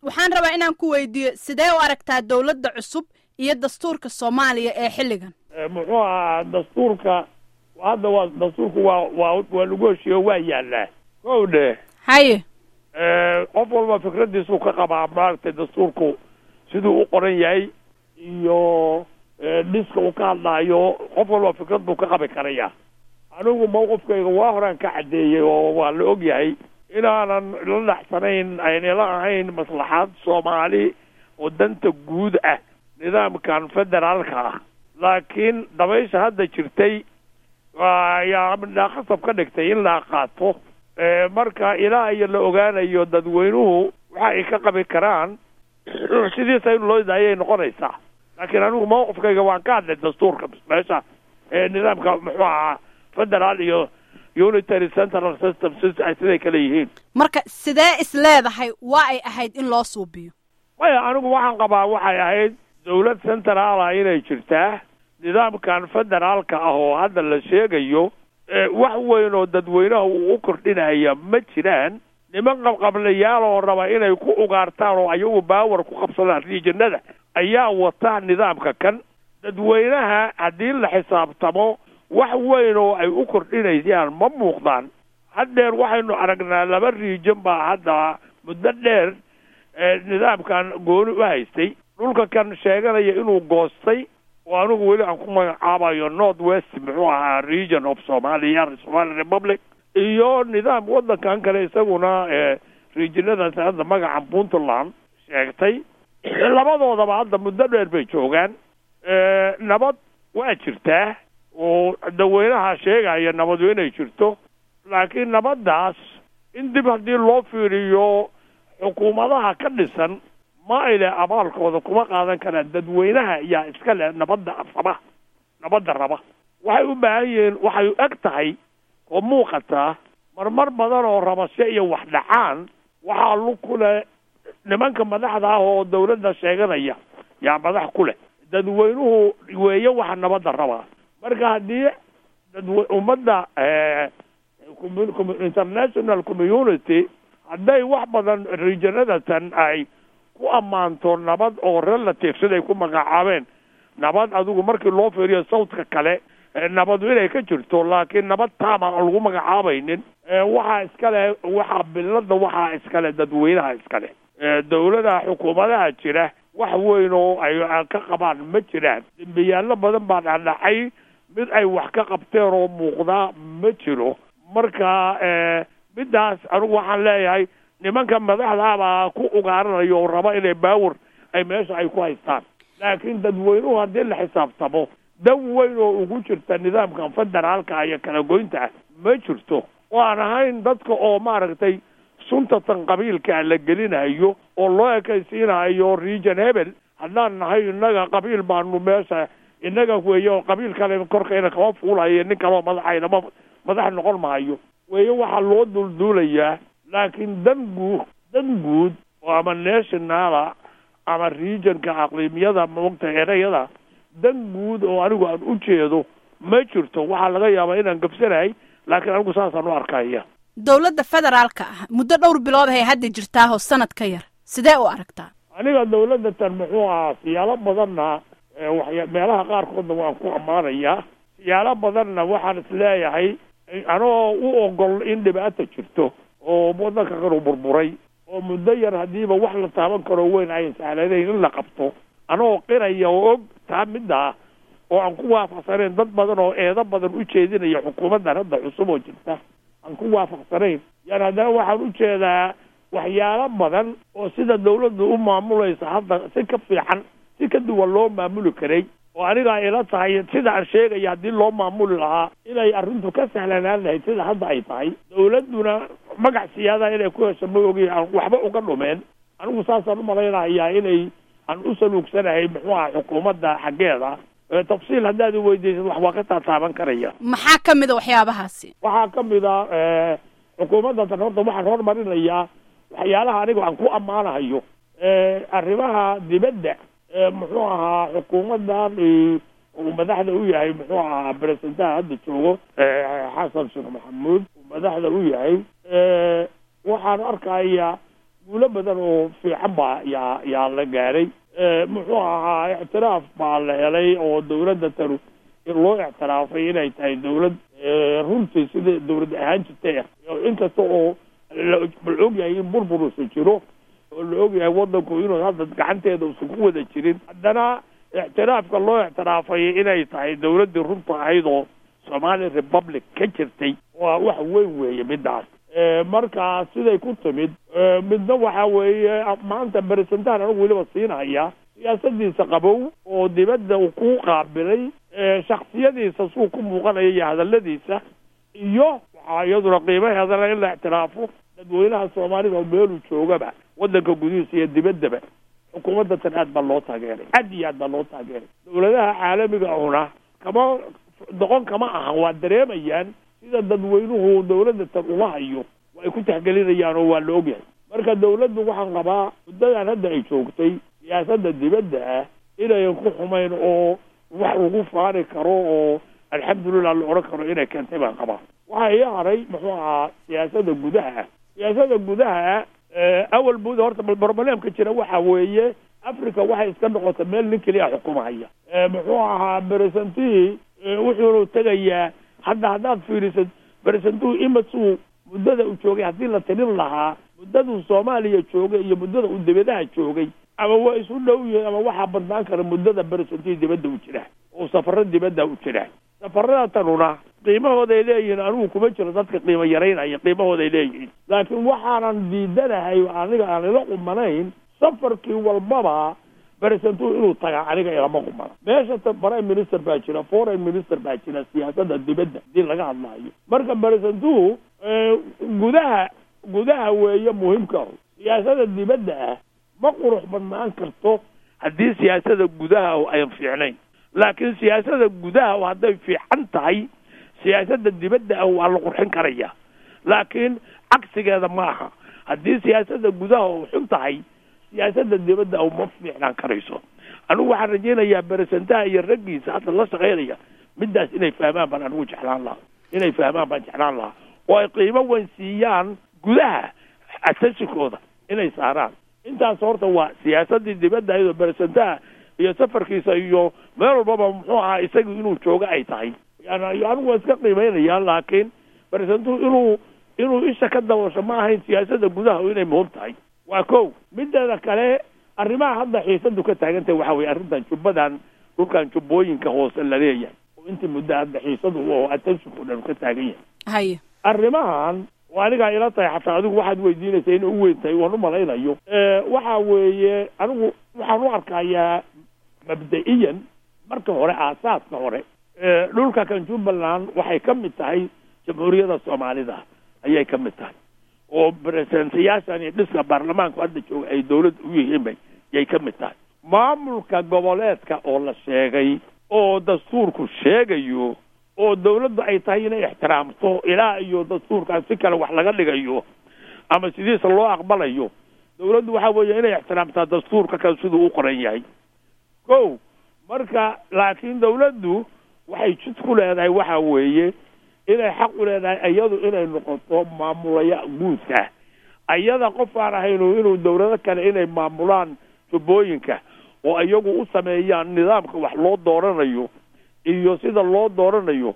waxaan rabaa inaan ku weydiiyo sidee u aragtaa dowladda cusub iyo dastuurka soomaaliya ee xilligan muxuu ahaa dastuurka hadda waa dastuurku waa waa waa lagu heshiiyo waa yaallaa kow dhe haye qof walba fikradiisuu ka qabaa maaragtay dastuurku siduu u qoran yahay iyo dhiska uu ka hadlaayo qof walba fikrad buu ka qabi karaya anigu mawqifkayga waa horaan ka caddeeyey oo waa la og yahay inaanan la dhacsanayn aynala ahayn maslaxaad soomaali oo danta guud ah nidaamkan federaalka ah laakiin dabaysha hadda jirtay ayaa midhaa khasab ka dhigtay in la qaato marka ilaa iyo la ogaanayo dadweynuhu waxa ay ka qabi karaan sidiisa in loo daayay noqonaysaa laakiin anigu mawqifkayga waan ka hadlay dastuurka meesha nidaamka muxuu ahaa federaal iyo unitary central system siday kale yihiin marka sidee is leedahay waa ay ahayd in loo suubiyo maya anigu waxaan qabaa waxay ahayd dawlad centraala inay jirtaa nidaamkan federaalka ah oo hadda la sheegayo wax weyn oo dadweynaha uu u kordhinaya ma jiraan niman qabqablayaal oo raba inay ku ugaartaan oo ayagu baawar ku qabsadaan riijinada ayaa wata nidaamka kan dadweynaha haddii la xisaabtamo wax weyn oo ay u kordhinayaan ma muuqdaan haddeer waxaynu aragnaa laba riijin baa hadda muddo dheer nidaamkan gooni u haystay dhulka kan sheeganaya inuu goostay oo anigu weli aan ku magacaabayo north west muxuu ahaa region of somalia somali republic iyo nidaam waddankan kale isaguna regionadaas hadda magaca puntland sheegtay labadoodaba hadda muddo dheer bay joogaan nabad waa jirtaa oo dadweynaha sheegaya nabadu inay jirto laakiin nabaddaas in dib haddii loo fiiriyo xukuumadaha ka dhisan ma ay leh abaalkooda kuma qaadan karaan dadweynaha yaa iska leh nabadda raba nabadda raba waxay u baahan yihiin waxay eg tahay oo muuqataa marmar badan oo rabasho iyo wax dhacaan waxaa lug ku leh nimanka madaxda ah oo dawladda sheeganaya yaa madax ku leh dadweynuhu weeye waxa nabadda rabaa marka haddii dadw ummadda international community hadday wax badan regionadatan ay ku ammaanto nabad oo relative siday ku magacaabeen nabad adigu markii loo fiiriyo sawdka kale nabadu inay ka jirto laakiin nabad taama aan lagu magacaabaynin waxaa iskale waxaa bilada waxaa iskale dadweynaha iskale dawladaha xukuumadaha jira wax weyn oo ay ka qabaan ma jiraan dembiyaalo badan baa dhacdhacay mid ay wax ka qabteen oo muuqdaa ma jiro marka middaas anigu waxaan leeyahay nimanka madaxdaabaa ku ugaaranayo oo raba inay baawar ay meesha ay ku haystaan laakiin dadweynuhu haddii la xisaabtamo dan weyn oo ugu jirta nidaamkan federaalka iyo kala goynta ah ma jirto oo aan ahayn dadka oo maaragtay suntatan qabiilka la gelinayo oo loo ekaysiinayo region hebel haddaan nahay innaga qabiil baanu meesha innaga weeye oo qabiil kale korkayna kama fuulayo nin kaleo madaxayna ma madax noqon maayo weeye waxaa loo dulduulayaa laakiin dan guud dan guud oo ama nationala ama regionka aqliimiyada maogta ereyada dan guud oo anigu aan u jeedo ma jirto waxaa laga yaabaa inaan gabsanahay laakiin anigu saasaan u arkaya dowladda federaalka ah muddo dhowr bilood hay hadda jirtaahoo sanad ka yar sidee u aragtaa aniga dawladda tan muxuu ahaa siyaalo badanna waxya meelaha qaarkoodna waan ku ammaanayaa siyaalo badanna waxaan isleeyahay anoo u ogol in dhibaata jirto oo waddanka kanu burburay oo muddo yar haddiiba wax la taaban karo weyn ayan sahlanayn in la qabto anoo qiraya oo og taa middaa oo aan ku waafaqsanayn dad badan oo eedo badan u jeedinaya xukuumaddan hadda cusub oo jirta aan ku waafaqsanayn yani haddana waxaan u jeedaa waxyaalo badan oo sida dawladdu u maamulaysa hadda si ka fiican si ka duwan loo maamuli karay oo anigaa ila tahay sida aan sheegaya haddii loo maamuli lahaa inay arrintu ka sahlanaan lahayd sida hadda ay tahay dawladduna magac siyaadaha inay ku hesho ma ogi aan waxba uga dhumeen anigu saasaan umalaynayaa inay aan u saluugsanahay muxuu aha xukuumadda xaggeeda tafsiil haddaad i weydiisad wax waa ka taataaban karaya maxaa ka mid a waxyaabahaasi waxaa ka mid a xukuumadda tan horta waxaan hormarinayaa waxyaalaha aniga aan ku ammaanahayo arrimaha dibadda muxuu ahaa xukuumaddan uu madaxda u yahay muxuu ahaa beresentaha hadda joogo xasan sheekh maxamuud uu madaxda u yahay waxaan arkayaa guulo badan oo fiican baa yaa yaa la gaaray muxuu ahaa ictiraaf baa la helay oo dawladda tanu in loo ictiraafay inay tahay dawlad runtii sida dawlad ahaan jirtay inkasta oo la ogyahay in burburusa jiro oo la ogyahay waddanku inuu hadda gacanteeda usan ku wada jirin haddana ictiraafka loo ictiraafay inay tahay dawladdii runta ahayd oo somali republic ka jirtay waa wax weyn weeye midaas marka siday ku timid midna waxa weeye maanta beresentaan anigu weliba siinaya siyaasadiisa qabow oo dibadda uu ku qaabilay shaksiyadiisa suu ku muuqanaya iyo hadaladiisa iyo waxaa iyaduna qiimaheedana in la ictiraafo dadweynaha soomaalida oo meeluu joogaba waddanka gudihiisa iyo dibaddaba xukuumadda tan aad baa loo taageeray aad iyo aad baa loo taageeray dawladaha caalamiga ahuna kama doqon kama ahan waa dareemayaan sida dadweynuhu dawladda tan uma hayo waa ay ku taxgelinayaan oo waa la ogyahay marka dawladdu waxaan qabaa muddadan hadda ay joogtay siyaasadda dibadda ah inayan ku xumayn oo wax lagu faani karo oo alxamdulillah la odhan karo inay keentay baan qabaa waxaa ii haray muxuu ahaa siyaasadda gudaha siyaasadda gudaha awal buda horta barbalemka jira waxa weeye africa waxay iska noqotay meel nin keliya xukumahaya muxuu ahaa beresentii wuxuunu tegayaa hadda haddaad fiirisad beresentuu imasuu muddada uu joogay haddii la tirin lahaa muddaduu soomaaliya joogay iyo muddada uu dibadaha joogay ama waa isu dhow yihiin ama waxaa badnaan kara muddada beresentii dibadda u jira oo safaro dibadda u jira safarada tanuna qiimahooday leeyihiin anigu kuma jiro dadka qiimo yaraynaya qiimahooday leeyihiin laakiin waxaanan diidanahay aniga aan ila qumanayn safarkii walbaba beresentuu inuu tagaa aniga ilama qumana meesha ta prime minister baa jira foreign minister baa jira siyaasadda dibadda hadii laga hadlaayo marka beresentuu gudaha gudaha weeye muhiimka ah siyaasada dibadda ah ma qurux badnaan karto haddii siyaasada gudaha ayan fiicnayn laakiin siyaasada gudaha hadday fiican tahay siyaasada dibadda ah waa la qurxin karaya laakiin cagsigeeda ma aha haddii siyaasada gudaha u xun tahay siyaasada dibadda ah ma fiicnaan karayso anigu waxaan rajaynayaa beresentaha iyo raggiisa hadda la shaqaynaya midaas inay fahmaan baan anigu jeclaan lahaa inay fahmaan baan jeclaan lahaa oo ay qiimo weyn siiyaan gudaha atashikooda inay saaraan intaas horta waa siyaasadii dibadda iyadoo beresentaha iyo safarkiisa iyo meel walbaba muxuu ahaa isaga inuu jooga ay tahay yani anigu waa iska qiimeynaya laakiin beresentuhu inuu inuu isha ka daboosho ma ahayn siyaasada gudaha inay muhim tahay waa ko mideeda kale arrimaha hadda xiisadu ka taagantahay waxa weye arrintan jubbadan dhulkan jubbooyinka hoose la leeyahay oo intii muddo hadda xiisadu oo attentionka o dhan ka taagan yahay haye arrimahan oo anigaa ila tahay xataa adigu waxaad weydiinaysa inay u weyn tahay waan u malaynayo waxa weeye anigu waxaan u arkayaa mabda-iyan marka hore aasaaska hore dhulka kan jubbaland waxay ka mid tahay jamhuuriyadda soomaalida ayay ka mid tahay oo beresentayaashan iyo dhiska baarlamaanku hadda jooga ay dawladda u yihiinba yay ka mid tahay maamulka goboleedka oo la sheegay oo dastuurku sheegayo oo dawladdu ay tahay inay ixtiraamto ilaa iyo dastuurkan si kale wax laga dhigayo ama sidiisa loo aqbalayo dawladdu waxa weeye inay ixtiraamtaa dastuurka kan siduu u qoran yahay ko marka laakiin dawladdu waxay jid ku leedahay waxa weeye inay xaq u leedahay iyadu inay noqoto maamulaya guudka ayada qof aan ahaynu inuu dawlado kale inay maamulaan jubbooyinka oo iyagu u sameeyaan nidaamka wax loo dooranayo iyo sida loo dooranayo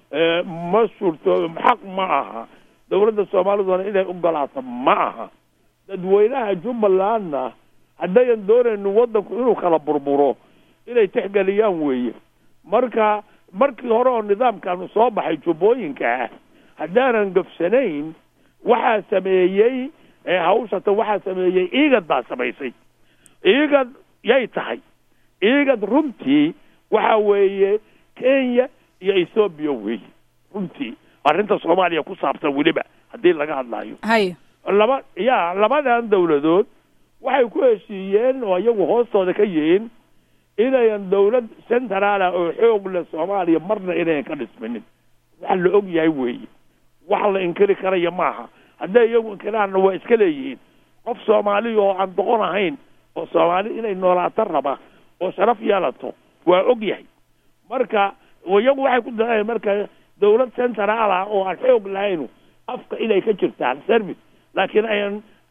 ma suurto xaq ma aha dawladda soomaaliduna inay ogolaato ma aha dadweynaha jubbalandna haddayan doonayno waddanku inuu kala burburo inay tixgeliyaan weeye marka markii hore oo nidaamkanu soo baxay jubbooyinka ah haddaanan gafsanayn waxaa sameeyey hawshata waxaa sameeyey iigad baa samaysay iigad yay tahay iigad runtii waxa weeye kenya iyo ethoobiya weeye runtii arrinta soomaaliya ku saabsan weliba haddii laga hadlaayo haye laba ya labadan dawladood waxay ku heshiiyeen oo iyagu hoostooda ka yihiin inayan dawlad centraala oo xoog leh soomaaliya marna inayan ka dhisminin wax la og yahay weeye wax la inkiri karaya maaha hadday iyagu inkiraanna waa iska leeyihiin qof soomaaliya oo aan doqon ahayn oo soomaali inay noolaato raba oo sharaf yeelato waa og yahay marka iyagu waxay ku daeen marka dawlad centraal ah oo aan xoog lahaynu afka inay ka jirtaan service laakiin ayan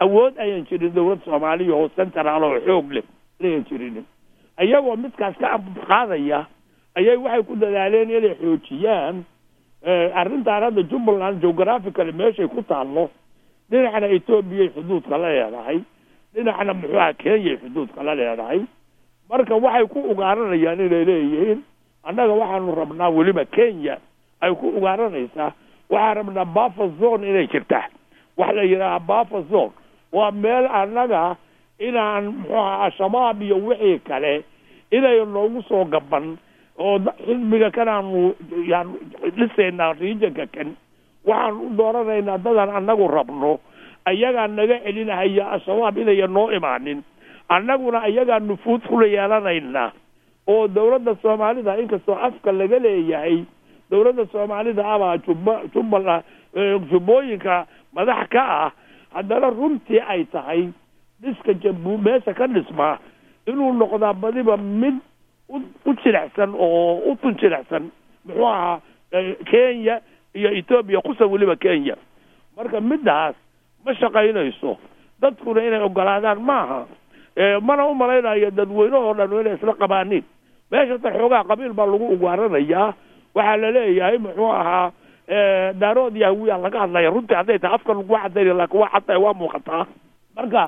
awood ayan jirin dawlad soomaaliya oo central oo xoog leh inayan jirin iyagoo midkaas ka qaadaya ayay waxay ku dadaaleen inay xoojiyaan arrintaan hadda jubbaland geographical meeshay ku taallo dhinacna ethoobiya xuduudka la leedahay dhinacna muxuuha kenyay xuduudka la leedahay marka waxay ku ugaaranayaan inay leeyihiin annaga waxaanu rabnaa weliba kenya ay ku ugaaranaysaa waxaan rabnaa buffer zone inay jirtaa waxa la yidhaahaa buffer zone waa meel annaga inaan muxuuha al-shabaab iyo wixii kale inay noogu soo gaban oo xisbiga kanaanu yaan dhisaynaa regionka kan waxaan u dooranaynaa dadaan annagu rabno ayagaa naga celinahaya al-shabaab inayan noo imaanin annaguna ayagaa nufuud kula yeelanaynaa oo dawladda soomaalida inkastoo afka laga leeyahay dawladda soomaalida abaa jubba jubbala jubbooyinka madax ka ah haddana runtii ay tahay dhiska jabu meesha ka dhismaa inuu noqdaa badiba mid u jilicsan oo u tun jilicsan muxuu ahaa kenya iyo etoobiya kusa weliba kenya marka middaas ma shaqaynayso dadkuna inay ogolaadaan maaha mana u malaynayo dadweynehoo dhan inay isla qabaanin meeshata xoogaa qabiil baa lagu ugaaranayaa waxaa la leeyahay muxuu ahaa daarood yahawiya laga hadlaya runtii hadday tahay afka lagu cadaynay laakin waa cadday waa muuqataa marka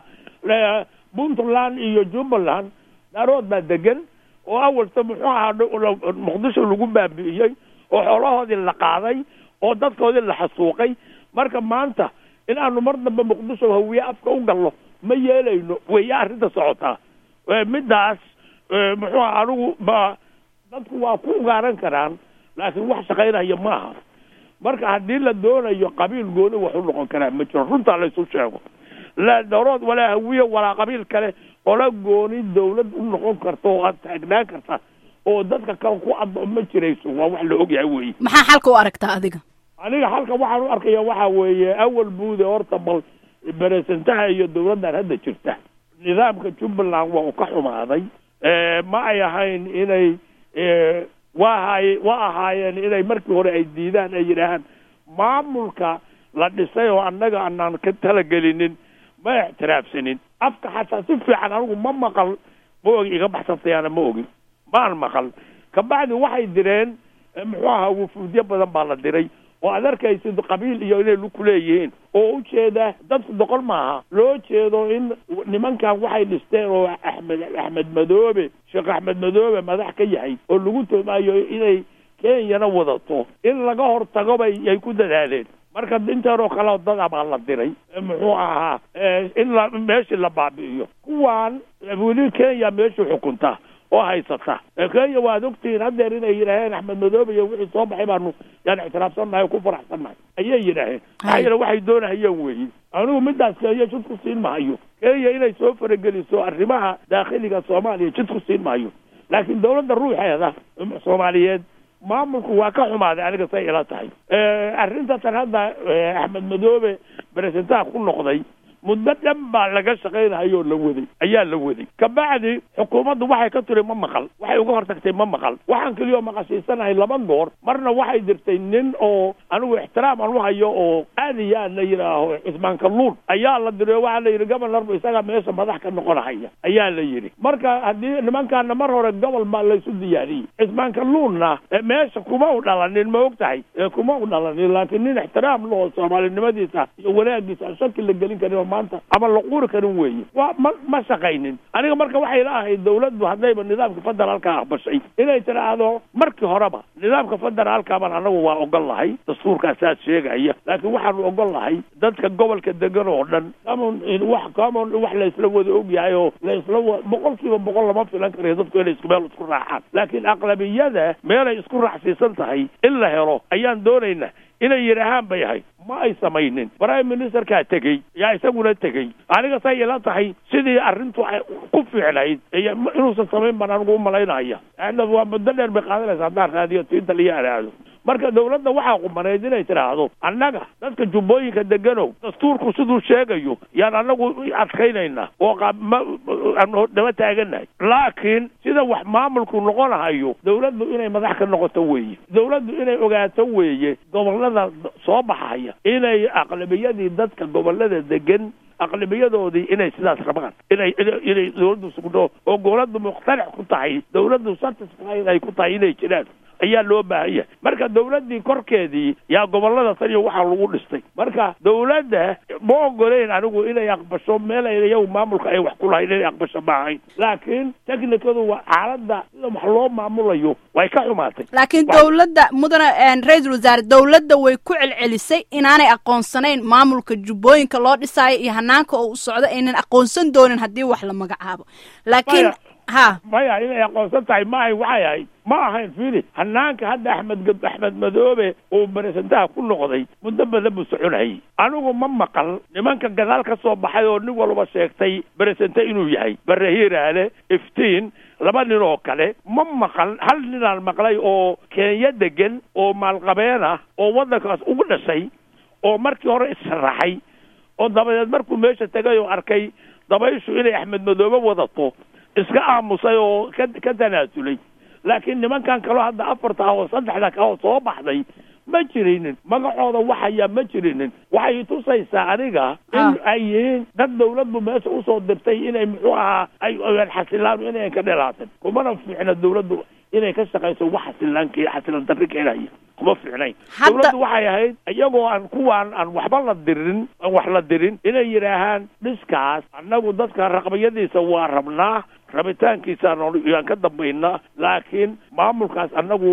puntland iyo jubbaland daarood baa degan oo awalta muxuu ahaa muqdisho lagu baabi'iyey oo xoolahoodii la qaaday oo dadkoodii la xasuuqay marka maanta in aanu mar dambe muqdisho hawiye afka u galno ma yeelayno weya arrinta socotaa middaas muxuu aha anigu ma dadku waa ku ugaaran karaan laakiin wax shaqaynaya maaha marka haddii la doonayo qabiil gooni wax u noqon karaa ma jiro runtaa laysu sheego laa darood walaa hawiye walaa qabiil kale ola gooni dawlad u noqon karta oo aad taagnaan karta oo dadka kale ku addo ma jirayso waa wax la ogyahay weeye maxaa xalka u aragtaa adiga aniga halka waxaan u arkaya waxa weeye awal buude horta bal beresentaha iyo dawladdan hadda jirta nidaamka jubbaland waa uu ka xumaaday ma ay ahayn inay waa ahaay waa ahaayeen inay markii hore ay diidaan ay yidhaahaan maamulka la dhisay oo annaga anaan ka talagelinin ma ixtiraafsanin afka xataa si fiican anigu ma maqal ma ogi iga baxsantayaana ma ogin maan maqal kabacdi waxay direen muxuu ahaa wufuudyo badan baa la diray oo aad arkaysid qabiil iyo inay luku leeyihiin oo ujeeda dadku doqon maaha loo jeedo in nimankan waxay dhisteen oo axmed axmed madoobe sheekh axmed madoobe madax ka yahay oo lagu toomayo inay kenyana wadato in laga hortago bay ay ku dadaaleen marka intaanoo kale dada baa la diray muxuu ahaa in la meeshii la baabi'iyo kuwaan weli kenya meeshii xukunta oo haysata kenya waad ogtihiin haddeer inay yidhaaheen axmed madoobe iyo wixii soo baxay baanu yaan ictiraafsannahay oo ku faraxsannahay ayay yidhaaheen maxaa yeele waxay doonahayeen weeye anigu midaas kenya jid ku siin mahayo kenya inay soo farageliso arrimaha daakhiliga soomaaliya jid ku siin mahayo laakiin dawladda ruuxeeda soomaaliyeed maamulku waa ka xumaaday aniga say ila tahay arrinta tan hadda axmed madoobe beresentaha ku noqday muddo dhan baa laga shaqaynahayoo la waday ayaa la waday kabacdi xukuumaddu waxay ka tiri ma maqal waxay uga hortagtay ma maqal waxaan keliyoo maqashiisanahay laba goor marna waxay dirtay nin oo anigu ixtiraam aan u hayo oo aad iyo aad la yidhaaho cismaan kalluun ayaa la diray waxaa la yidhi gobornarba isagaa meesha madax ka noqonahaya ayaa la yidhi marka haddii nimankaana mar hore gobol baa laysu diyaariyey cismaan kalluunna meesha kuma u dhalanin ma og tahay kuma u dhalanin laakiin nin ixtiraam loo soomaalinimadiisa iyo wanaagiisa aan shaki la gelin karin maanta ama la quuri karin weeye waa ma ma shaqaynin aniga marka waxay la ahayd dawladdu haddayba nidaamka federaalka aqbashay inay tidhaahdo markii horeba nidaamka federaalka baan anagu waa ogol lahay dastuurkaa saas sheegaya laakiin waxaanu ogol lahay dadka gobolka degan oo dhan common wax common wax laysla wada ogyahay oo laysla wa boqol kiiba boqol lama filan karayo dadku inay isku meel isku raacaan laakiin aqlabiyada meelay isku raacsiisan tahay in la helo ayaan doonaynaa inay yidhaahaan bay ahayd ma ay samaynin prime ministerkaa tegey yaa isaguna tegey aniga say ila tahay sidii arrintu ay ku fiicnayd inuusan samayn baan anigu umalaynaya waa muddo dheer bay qaadanaysa haddaan raadiyo tiinta liyo araado marka dawladda waxaa qumanayd inay tidhaahdo annaga dadka jubbooyinka deganow dastuurku siduu sheegayo yaan annagu adkaynaynaa oo aanu daba taaganahay laakiin sida wax maamulku noqonahayo dawladdu inay madax ka noqoto weeye dawladdu inay ogaato weeye gobollada soo baxaya inay aqlabiyadii dadka gobollada degan aqlibiyadoodii inay sidaas rabaan inay inay dawladdu sugno oo dawladdu mukhtalic ku tahay dawladdu satisfied ay ku tahay inay jiraan ayaa loo baahan yahay marka dawladdii korkeedii yaa gobollada tan iyo waxaa lagu dhistay marka dawladda ma ogoleyn anigu inay aqbasho meel ay iyagu maamulka ay wax ku lahayn inay aqbasho ma ahayn laakiin technicadu waa xaaladda sida wax loo maamulayo way ka xumaatay laakiin dawladda mudane ra-iisul wasaare dawladda way ku celcelisay inaanay aqoonsanayn maamulka jubbooyinka loo dhisaayo iyo hanaanka oo u socdo aynan aqoonsan doonin haddii wax la magacaabo laakiin ha maya inay aqoonsan tahay ma ahayn waxay ahayd ma ahayn fili hanaanka hadda axmed axmed madoobe uu baresantaha ku noqday muddo badan buu soconayay anigu ma maqal nimanka gadaal ka soo baxay oo nin walba sheegtay baresente inuu yahay bare hiiraale iftiin laba nin oo kale ma maqal hal ninaan maqlay oo kenya degan oo maalqabeen ah oo waddankaas ugu dhashay oo markii hore issharaxay oo dabadeed markuu meesha tegay oo arkay dabayshu inay axmed madoobe wadato iska aamusay oo ka ka tanaasulay laakiin nimankan kaloo hadda afarta ah oo saddexda ka oo soo baxday ma jirinin magacooda waxayaa ma jirinin waxay tusaysaa aniga in ay yihiin dad dawladdu meesha usoo dirtay inay muxuu ahaa ay xasilaan inayan ka dhelaatan kumana fiicna dawladdu inay ka shaqayso wax xasilaank xasilan darri keenaya kuma fiicnayn dawladdu waxay ahayd iyagoo aan kuwaan aan waxba la dirin aan wax la dirin inay yidhaahaan dhiskaas annagu dadka raqbayadiisa waa rabnaa rabitaankiisaan yaan ka dambaynaa laakiin maamulkaas annagu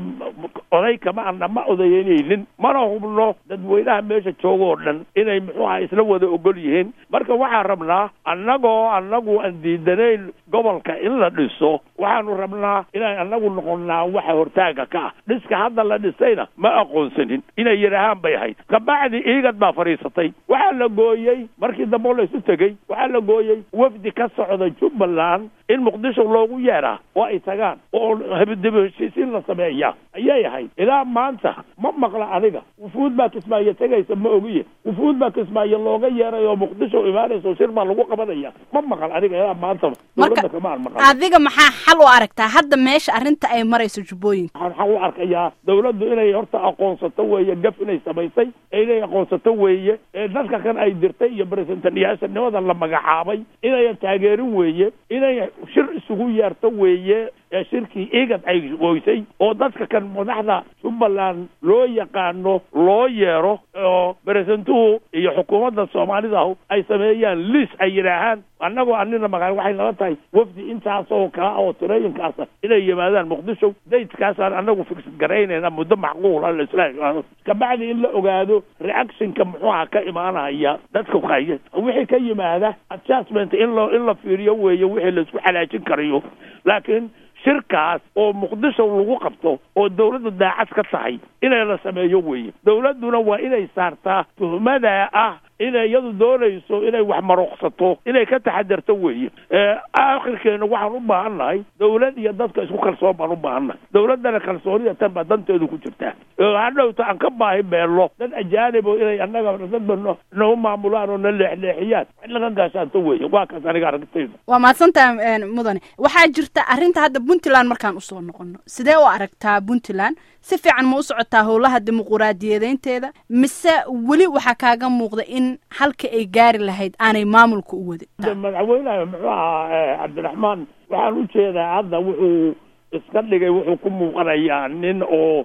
oday kama ana ma odaynaynin mana hubno dadweynaha meesha jooga oo dhan inay muxuu aha isla wada ogol yihiin marka waxaan rabnaa annagoo annagu aan diidanayn gobolka in la dhiso waxaanu rabnaa inaan annagu noqonnaa waxa hortaaga ka ah dhiska hadda la dhisayna ma aqoonsanin inay yidhaahaan bay ahayd kabacdi iigad baa fadhiisatay waxaa la gooyey markii dambe o laysu tegey waxaa la gooyey wafdi ka socda jubbaland in muqdisho loogu yeeraa oo ay tagaan oo dib heshiisiin la sameeyaa ayay ahayd ilaa maanta ma maqla aniga wufuud baa kismaayo tegaysa ma ogiye wufuud baa kismaayo looga yeeray oo muqdisho imaanaysa shir baa lagu qabanaya ma maqal aniga ilaa maanta dawladda kama aan maqal adiga maxaa xal u aragtaa hadda meesha arrinta ay marayso jubbooyinka waxaan xal u arkayaa dawladdu inay horta aqoonsato weeye gaf inay samaysay inay aqoonsato weeye ee dadka kan ay dirtay iyo baresentaniyaasanimada la magacaabay inayan taageerin weeye inay shir isugu yeerto weeye ee shirkii igad ay goysay oo dadka kan madaxda jubbaland loo yaqaano loo yeero oo beresentuhu iyo xukuumadda soomaalidahu ay sameeyaan liis ay yidhaahaan annagoo anina magaa waxay nala tahay wafdi intaasoo kala oo tirooyinkaasa inay yimaadaan muqdisho daydkaasaan annagu fiksad garaynayna muddo macquula laisla kabacdi in la ogaado reactionka muxuuha ka imaanaya dadka kaya wixii ka yimaada adjustment in lo in la fiiriyo weeye wixii laisku xalaajin karayo laakiin shirkaas oo muqdisho lagu qabto oo dawladdu daacad ka tahay inay la sameeyo weeye dawladduna waa inay saartaa tuhmada ah inay iyadu doonayso inay wax maruqsato inay ka taxadarto weeye aakhirkeena waxaan u baahan nahay dawlad iyo dadka isku kalsoon baan u baahan nahay dawladdana kalsoonida tan baa danteedu ku jirtaa hadhowta aan ka baahi beello dad ajaanib oo inay annaga dadba nagu maamulaan oo na leexleexiyaan wax laga gaashaanto weeye waa kaas aniga aragtayda waa mahadsantaha mudane waxaa jirta arrinta hadda puntland markaan usoo noqono sidee u aragtaa puntland si fiican ma u socotaa howlaha dimuquraadiyadeynteeda mise weli waxaa kaaga muuqda in halka ay gaari lahayd aanay maamulka u wadin madaxweynaha muxuu ahaa cabdiraxmaan waxaan u jeedaa hadda wuxuu iska dhigay wuxuu ku muuqanayaa nin oo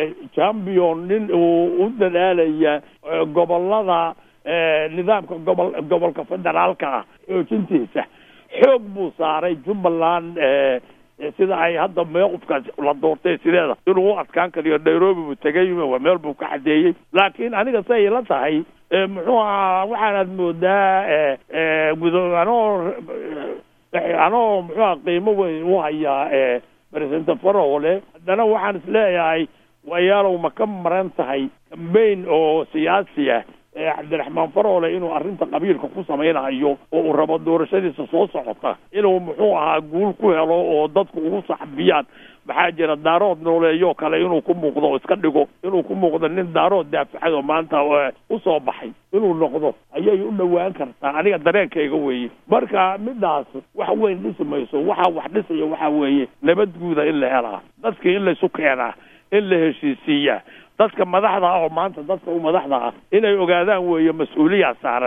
champion nin uu u dadaalaya gobolada nidaamka gobol gobolka federaalka ah xoojintiisa xoog buu saaray jubbaland sida ay hadda meequfkaas la doortay sideeda inuu u adkaan kariyo nairobi buu tegay meel buu ka cadeeyey laakiin aniga say la tahay muxuu ahaa waxaanaad moodaa gudo anoo anoo muxuu aha qiimo weyn u hayaa president farole haddana waxaan isleeyahay wayaalow ma ka maran tahay cambain oo siyaasi ah cabdiraxmaan farole inuu arrinta qabiilka ku samaynayo oo uu rabo doorashadiisa soo socota inuu muxuu ahaa guul ku helo oo dadku ugu saxbiyaan maxaa jira daarood nooleeyoo kale inuu ku muuqdo oo iska dhigo inuu ku muuqdo nin daarood daafacad oo maanta usoo baxay inuu noqdo ayay u dhowaan kartaa aniga dareenkayga weeye marka midaas wax weyn dhisi mayso waxa wax dhisaya waxa weeye nabad guuda in la helaa dadkii in laysu keenaa in la heshiisiiyaa dadka madaxda ah oo maanta dadka u madaxda ah inay ogaadaan weeye mas-uuliyaa saaran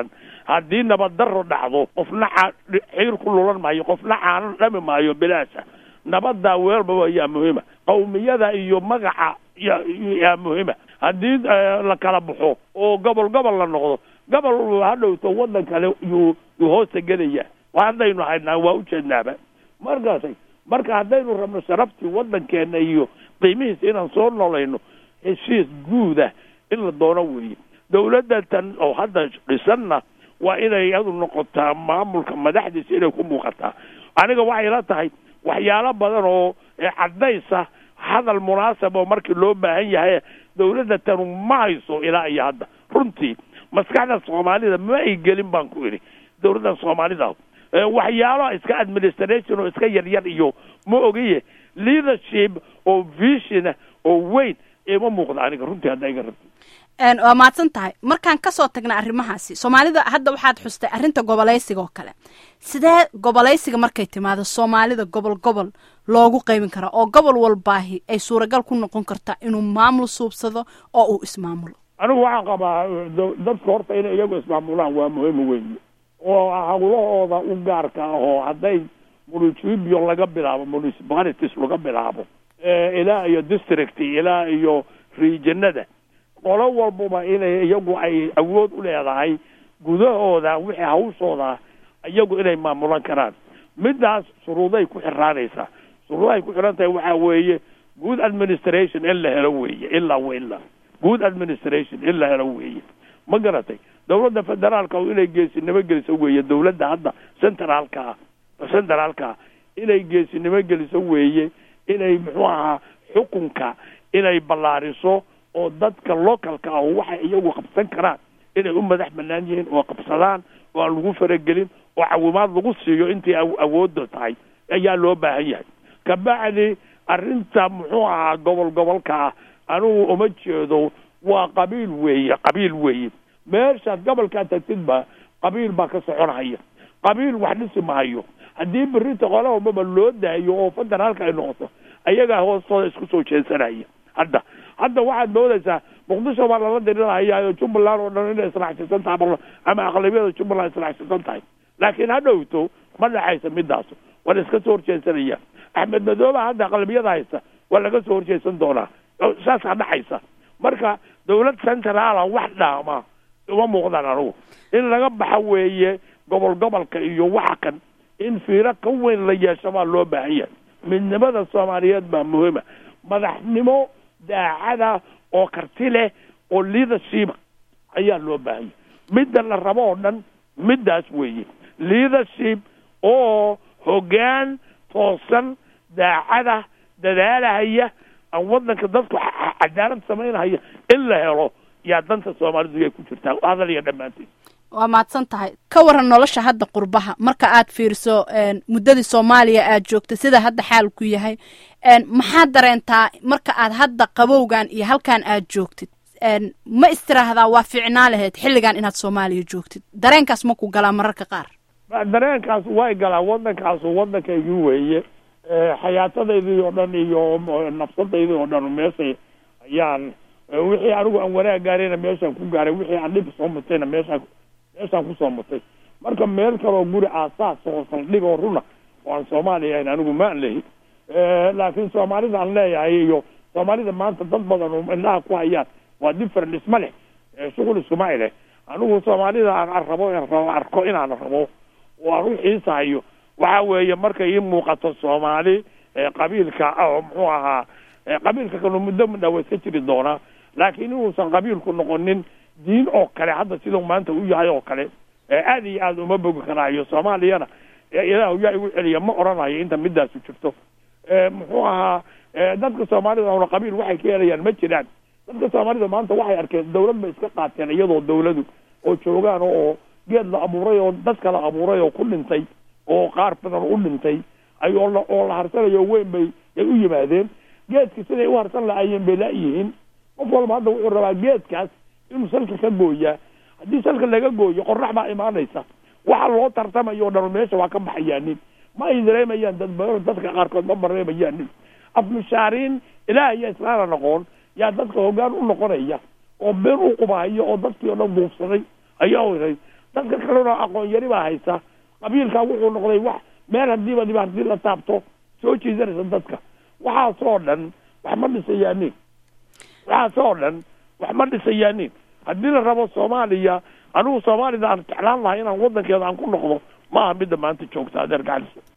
haddii nabaddarro dhacdo qofna ca xiir ku lulan maayo qofna caano dhami maayo bilaasha nabaddaa weelbaba yaa muhiima qawmiyada iyo magaca ya yaa muhiima haddii la kala baxo oo gobol gobol la noqdo gobol hadhowto waddan kale yuu yuu hoosta gelaya haddaynu haynaa waa ujeednaaba markaasay marka haddaynu rabno sharaftii waddankeena iyo qiimihiisa inaan soo nolayno heshiis guuda in la doono weeye dawladda tan oo hadda dhisanna waa inay iyadu noqotaa maamulka madaxdiisa inay ku muuqataa aniga waxay la tahay waxyaalo badan oo caddaysa hadal munaasab oo markii loo baahan yahay dawladda tanu ma hayso ilaa iyo hadda runtii maskaxda soomaalida ma ay gelin baan ku idhi dawladda soomaalida waxyaalo iska administration oo iska yaryar iyo ma ogiye leadership oo vision oo weyn ima muuqda aniga runtii hadda iga rabti waa mahadsan tahay markaan kasoo tagna arrimahaasi soomaalida hadda waxaad xustay arrinta gobolaysiga oo kale sidee gobolaysiga markay timaado soomaalida gobol gobol loogu qaybin karaa oo gobol walbaahi ay suuragal ku noqon kartaa inuu maamul suubsado oo uu ismaamulo anigu waxaan qabaa dadka horta inay iyagu ismaamulaan waa muhiim weyn oo hawlahooda u gaarka ah oo hadday municipio laga bilaabo municipalities laga bilaabo ilaa iyo district ilaa iyo regionada qolo walbaba inay iyagu ay awood u leedahay gudahooda wixii hawshooda iyagu inay maamulan karaan midaas shuruuday ku xiraanaysaa shuruudahay ku xiran tahay waxaa weeye good administration in la helo weeye ilaa wa ilaa good administration in la helo weeye ma garatay dawladda federaalka inay geesinimo geliso weeye dawladda hadda centraalka ah centraalka ah inay geesinimo geliso weeye inay muxuu ahaa xukunka inay ballaariso oo dadka localka ah waxay iyagu qabsan karaan inay u madax banaan yihiin oo qabsadaan oo aan lagu faragelin oo cawimaad lagu siiyo intii awoodda tahay ayaa loo baahan yahay kabacdi arrinta muxuu ahaa gobol gobolka ah anigu uma jeedo waa qabiil weeye qabiil weeye meeshaad gobolkaa tagtidba qabiil baa ka soconhaya qabiil wax dhisi mahayo haddii berita qolahomaba loo daayo oo federaalka ay noqoto ayagaa hoostooda isku soo jeesanaya hadda hadda waxaad moodaysaa muqdisho baa lala dirirahayaayo jubbaland oo dhan inay israacsisan tahay ama aqlabiyada jubbaland israacsisan tahay laakiin ha dhowto ma dhexaysa midaas waa la iska soo horjeesanaya axmed madooba hadda aqlabiyada haysta waa laga soo horjeesan doonaa saasaa dhexaysa marka dawlad centraala wax dhaama uma muuqdaan anugu in laga baxa weeye gobol gobolka iyo waxa kan in fiiro ka weyn la yeesho baa loo baahan yahay midnimada soomaaliyeed baa muhiima madaxnimo daacada oo karti leh oo leadership ayaa loo baahan yahay midda la rabo oo dhan middaas weeye leadership oo hoggaan toosan daacada dadaalahaya aan waddanka dadku cadaalad samaynahaya in la helo yaa danta soomaalidu yay ku jirtaa hadal iyo dhammaanteed waa mahadsan tahay ka waran nolosha hadda qurbaha marka aad fiiriso muddadii soomaaliya aad joogta sida hadda xaalku yahay maxaad dareentaa marka aad hadda qabowgan iyo halkan aad joogtid ma istiraahdaa waa fiicnaa lahayd xilligan inaad soomaaliya joogtid dareenkaas ma ku galaa mararka qaar dareenkaas way galaa waddankaasu waddankaygii weeye xayaatadaydii oo dhan iyo nafsadaydii oo dhan meeshay ayaan wixii anigu aan wanaag gaarayna meeshaan ku gaaray wixii aan dhib soo mutayna meeshaan meeshaan kusoo mutay marka meel kaloo guri aasaas oo saldhig oo runa oo aan soomaaliya ahayn anigu ma an lehi laakiin soomaalida aan leeyahay iyo soomaalida maanta dad badan oo indhaha ku hayaan waa different isma leh shughul iskuma leh anigu soomaalida aan rabo rabo arko inaan rabo oo aan u xiisahayo waxa weeye markay ii muuqato soomaali qabiilka oo muxuu ahaa qabiilka kanu muddo mudhaa waa iska jiri doonaa laakiin inuusan qabiilku noqonin diin oo kale hadda sidau maanta u yahay oo kale aad iyo aad uma bogi karaayo soomaaliyana ilaah yaa igu celiya ma odhanayo inta midaasu jirto muxuu ahaa dadka soomaalida una qabiil waxay ka helayaan ma jiraan dadka soomaalida maanta waxay arkeen dawlad bay iska qaateen iyadoo dawladu oo joogaan oo geed la abuuray oo dad kala abuuray oo ku dhintay oo qaar badan u dhintay ay oo la oo la harsanayo weyn bay ay u yimaadeen geedka siday u harsan lahaayeen bay laayihiin qof walba hadda wuxuu rabaa geedkaas inuu salka ka gooyaa haddii salka laga gooyo qorax baa imaanaysa waxa loo tartamayo o dhan meesha waa ka baxayaanin ma ay dareemayaan dad badan dadka qaarkood ma dareemayaanin afmushaariin ilaah iyo islaana noqon yaa dadka hoggaan u noqonaya oo been u qubahayo oo dadkii o dhan duufsaday ayaa oray dadka kalena aqoon yari baa haysa qabiilkaa wuxuu noqday wax meel hadiiba diba hadii la taabto soo jiidanaysa dadka waxaasoo dhan wax ma dhisayaanin waxaasoo dhan wax ma dhisayaanin haddii la rabo soomaaliya anigu soomaalida aan jeclaan lahay inaan waddankeeda aan ku noqdo ma aha midda maanta joogta adeer gacalis